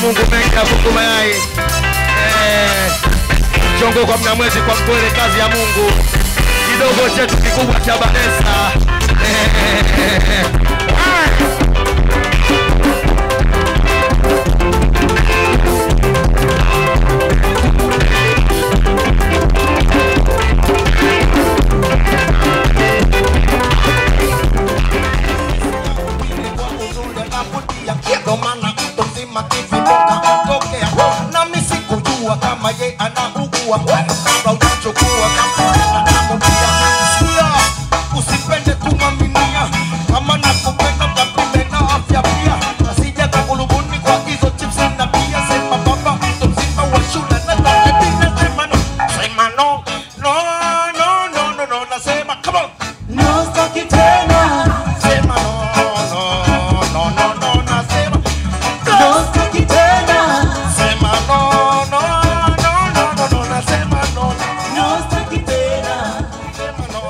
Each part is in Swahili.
Mungu mengi ya kuku mayai. Eh, chongo kwa mnyamwezi kwa mpole kazi ya Mungu. Kidogo chetu kikubwa cha Banesa. Eh, ah. Ndo maana mtu mzima kivinuka tokea nami sikujua kama ye anaugua kabla uchukua kama anamwambia sikia usipende kumwaminia kama nakupenda kapime na afya pia asije kakulubuni kwa hizo chips na pia sema baba mtu mzima wa shule na talepina sema no sema no no no no no no nasema come on No staki tena, sema no no no no no nasema no staki tena, Sema no, no, no, no, no, no, nasema no, no staki tena. sema no.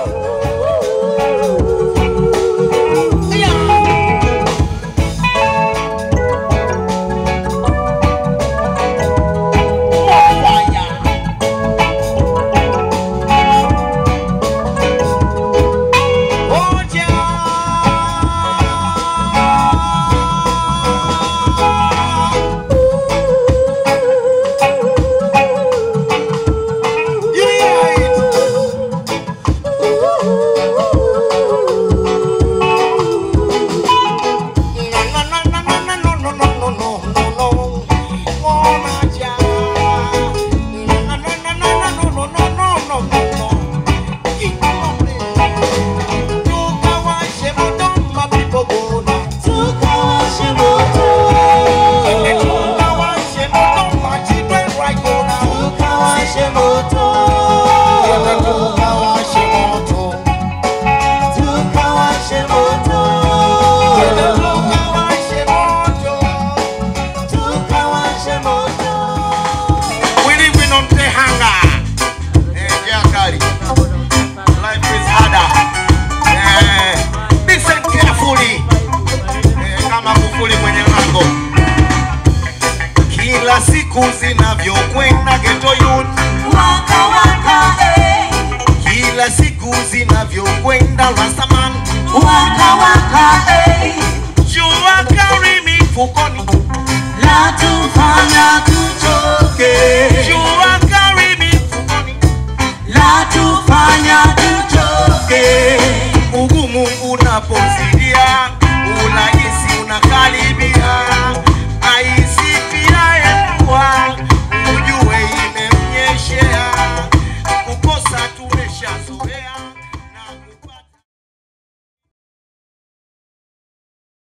Tukawashe moto, tukawashe moto, tukawashe moto, tukawashe moto. We living on Tehanga. Eh, yeah, Kari. Life is harder. Eh, listen carefully. Eh, kama kufuli kwenye lango. Kila siku zinavyokwenda ghetto youth, Waka waka eh, kila siku zinavyokwenda Rastaman, waka waka eh, jua kari mifukoni, la tufani